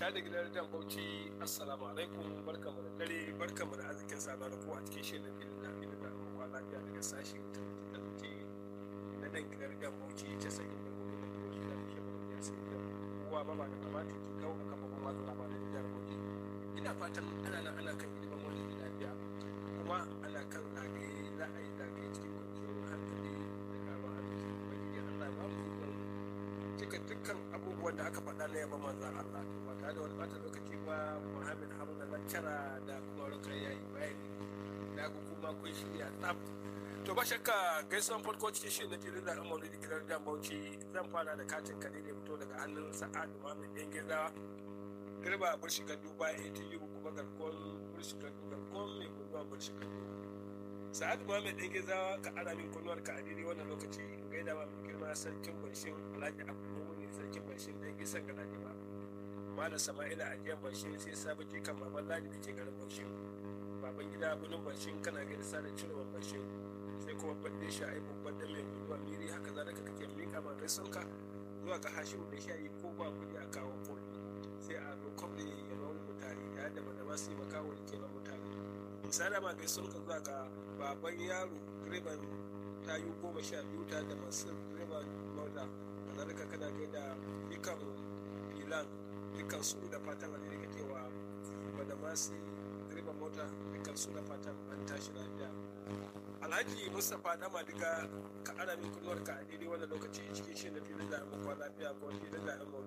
ta da gidan dan bauchi assalamu alaikum barkamu da dare barkamu da arzikin sada da kowa cikin shirin da filin da filin da kuma lafiya daga sashi da zuke na nan gidan dan bauchi ta sanya da kuma da bauchi da ke da ya sai da kowa ba ba da kamata ki kawo a kafa kuma da labaran jihar bauchi ina fatan ana nan ana kan ilimin wani lafiya kuma ana kan zagaye za a yi zagaye cikin kwanciyar hankali da karuwar arziki ubangiji allah ba mu ikon cika dukkan abubuwan da aka faɗa na yaba manzan Allah ba tare da wani ɓata lokaci ba Muhammad Haruna Lakcara da kuma Rukar ya yi bayani na ga kuma kun shirya tsaf to ba shakka gaisuwan farko cikin shirin na filin da amonu da gidan dan bauchi zan fara da katin kare da fito daga hannun sa'adu Muhammad ɗan gizawa girba burshi gandu bayan ATU kuma garkon burshi gandu garkon mai guduwa burshi gandu sa'adu Muhammad ɗan gizawa ka ara min kunnuwar ka a daidai wannan lokaci gaida ma mai girma sarkin barshin alhaji abu ne sarkin barshin dan isan ga ba malam sama'ila a jiyan barshin sai sabaki kan baban ladi da ke garin barshin baban gida bunin barshin kana gaida sa da cirewa barshin sai kuma badde shi a yi babban dan mai guduwa miri haka za ka kake miƙa ma gaisunka zuwa ga hashimu da shayi ko ba kuɗi a kawo kuɗi sai a dokon da ya ba mutane ya da ba da ba su yi makawo da ke ba mutane misali ma gaisunka zuwa ga baban yaro direban tayu goma sha biyu ta da masu direban mota da zalika kana kai da ikan filan dukkan su da fatan alheri kake wa da masu direban mota dukkan su da fatan an tashi lafiya alhaji mustapha dama diga ka ana min kunnuwar ka a daidai wannan lokaci cikin shi da filin da amma lafiya ko filin da amma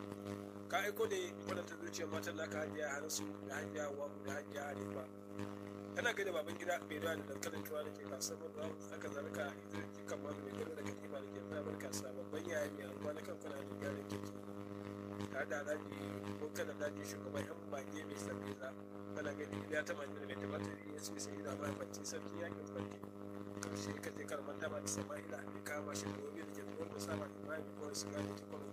ka aiko ne wadanda zuciyar matan naka hajiya hansu da hajiya wa da hajiya arewa kana gani baban gida mai da dankalin tuwa da ke kasuwar da haka zalika idan kikan ma mai gani da katifa da ke tsamar kasuwa babban yaya mai alwa na kan kuna da gyaran keke tare da alhaji ko kana daji shugaban yan bage mai sabbi za kana gani ya ta mani da mai tabbatar ya su sai da ba bacci sarki yakin farki karshe ka je karman dama da sama'ila mai kama shi da gobe da ke tsohon da sama da bayan ko su gane ki kwallo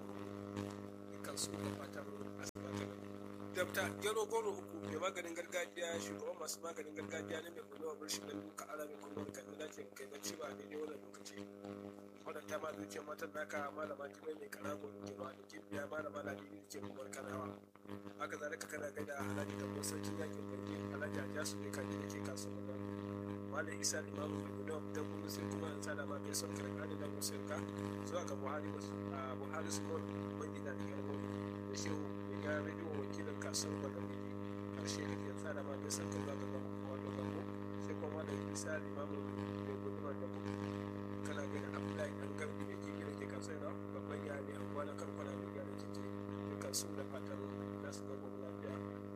kan su da fatan asibata dabta gero goro uku mai maganin gargajiya shugaban masu maganin gargajiya ne mai kulawar rashin da duka ala mai kulawar kan da ke kai bacci ba daidai wannan lokaci wadanta ma zuciyar matan naka malama jimai mai karago da ke ba da kibiya malama na biyu da ke kumar kanawa haka zalika kana gaida alhaji da musa sarkin yakin barke alhaji a jasu ne kaji da ke kasuwar da malam isa limamu mai kulawar ta kuma sai kuma an sada ma kai son karkani da musirka zuwa ga buhari buhari su ban gida da yarmoni da shehu ya rediyo wakilin kasuwar malamiji karshe da ke tsada ma nisan kan za ka zama wanda zango sai kuma da isa limamin mai gudumar da kuma kana gani abdullahi dan garbi da kibi da ke kasuwar da babban ya ne abuwa na karkwana mai gyara keke dukkan su da fatan za su zama lafiya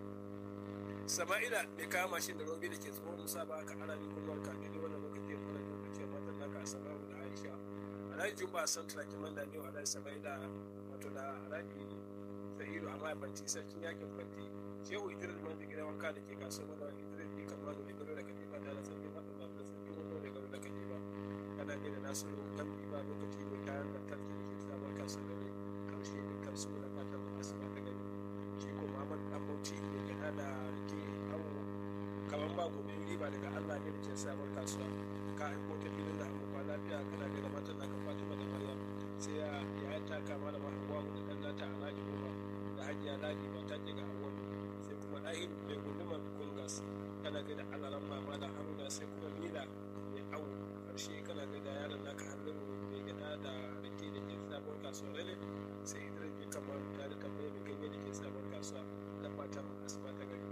sama'ila mai kawo mashin da robi da ke tsohon musa ba ka ana min kulwar ka ne wannan lokaci ya fara lokaci ya matan naka a sama'u da aisha alhaji jumba san turakin man da ne wa alhaji sama'ila wato da alhaji sa'idu amma banci sarkin yakin banci shehu idris man da gidan wanka da ke kasuwar da idris ne kamar da gado da katifa da sarkin fata ba da sarkin wando da gado da katifa kana ne da nasu kan ba lokaci mai kayan lantarki da ke sabon kasuwar da karshe ne kansu da fatan asuba ta gani shi ko muhammad dan bauchi ne gada da rike awo kamar ba gobe riba daga allah ne da ke sabon kasuwa ka aiko ta filin da amma lafiya kana da matan naka fatima da maryam sai ya ya taka mana mahawa da dan nata alhaji umar da hajiya ladi ba ta ga awon sai kuma ɗahin mai gundumar kungas kana ga da alaran mama da haruna sai kuma mila mai awo karshe kana ga da yaron naka hannun mai gada da rake da ke sabon kasuwa rene sai idris bai kamar ta da tambaya mai ganye da ke sabon kasuwa da fatan asuba ta gari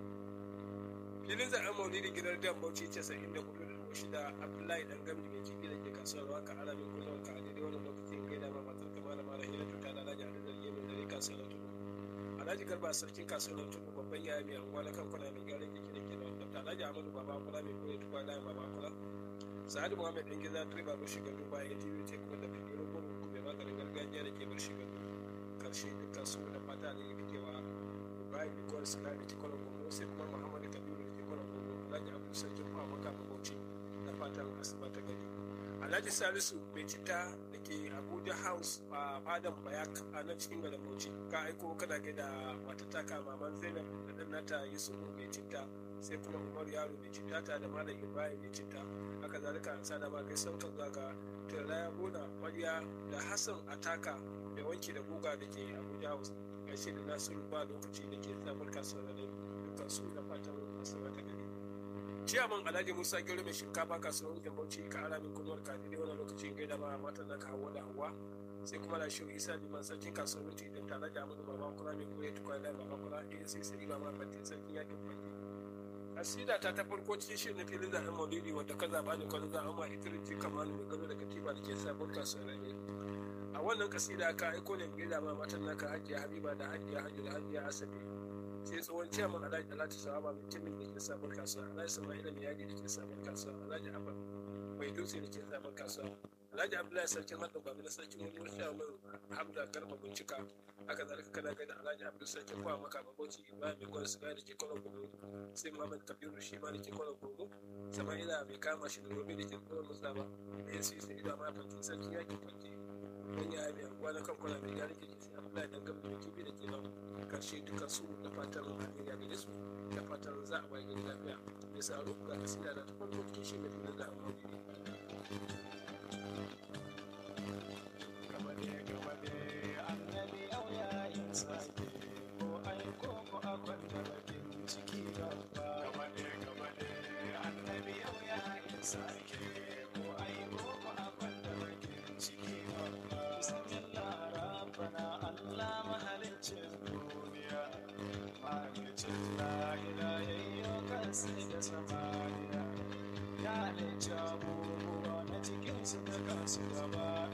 filin zaɓen maulidi gidan dan bauchi casa'in da hudu da shida abdullahi dan gamji mai kifi da ke kasuwar waka alamin kullum ka a daidai wannan lokacin gaida ma matar kamar da mara hira tuta da alhaji adadar yemin da rika kasuwar tudu alhaji garba sarkin kasuwar tudu babban yaya mai anguwa na kan kwana mai gyaran keke da ke da wanda alhaji amadu baba kula mai koya tukwa da baba kula sa'adu muhammad dan gida direba bar shiga duba ya tv ce kuma da fitiro gudu mai maganin gargajiya da ke bar shiga karshe dukkan su da fata da ya fitewa bayan bikuwar suna da ke kwanan gobe sai kuma muhammadu kabiru da ke kwanan gobe alhaji abu sarkin kwa maka mabauci da fatan asuba ta gari alhaji salisu mai cita da ke abuja house a fadan bayak a nan cikin garin bauchi ka aiko kana ga da matataka maman zainab da dan nata yusufu mai cita sai kuma umar yaro mai cita ta da malam ibrahim mai cita haka zalika an sada ma kai saukan zaga turaya gona mariya da hassan ataka mai wanki da guga da ke abuja house gaishe da nasiru ba lokaci da ke samun kasuwa da dukkan su da fatan kasuwa ta gari ciyaman alhaji musa gero mai shinkafa kasuwar da bauchi ka ara min kunuwar ka daidai wani lokaci gaida ma matan da ka hawa da hawa sai kuma da shi isa liman sarkin kasuwar mutu idan tare da amadu baba kura mai kuma ya tukwa da baba kura a sai sai ba ma fatin sarkin yakin fadi asida ta ta farko cikin shirin na filin zaɓen maulidi wanda ka zaɓa ne kwanan zaɓen ma ita rinci kamar mai gano da katiba da ke sabon kasuwar ne a wannan kasida ka aiko ne gaida ma matan naka hajiya habiba da hajiya hajji da hajiya asabe sai tsohon ciyaman alhaji alhaji sawaba mutumin da ke sabon kasuwa alhaji sama'ila mai yadi da ke sabon kasuwa alhaji abba mai dutse da ke sabon kasuwa alhaji abdullahi sarkin haɗin babu na sarkin wani wasu min hamda garba bincika haka zalika kana gaida alhaji abdul sarkin kwa maka maboci ibrahim mai kwan siga da ke kwanan gudu sai muhammad kabiru shi ma da ke kwanan gudu sama'ila mai kama shi da robe da ke kwanan musulama da ya sai ido ma fanti sarkin yakin fanti wani ya biya kuwa na kan kwana mai gari ke sai abdullahi dan gaba da kibi da ke nan karshe duka su da fatan alheri gare su da fatan za a waye gari lafiya ya sa ruka kasida da ta farko cikin shi mai filin da amma samaniya ya halicci abubuwa na cikinsu da kansu gaba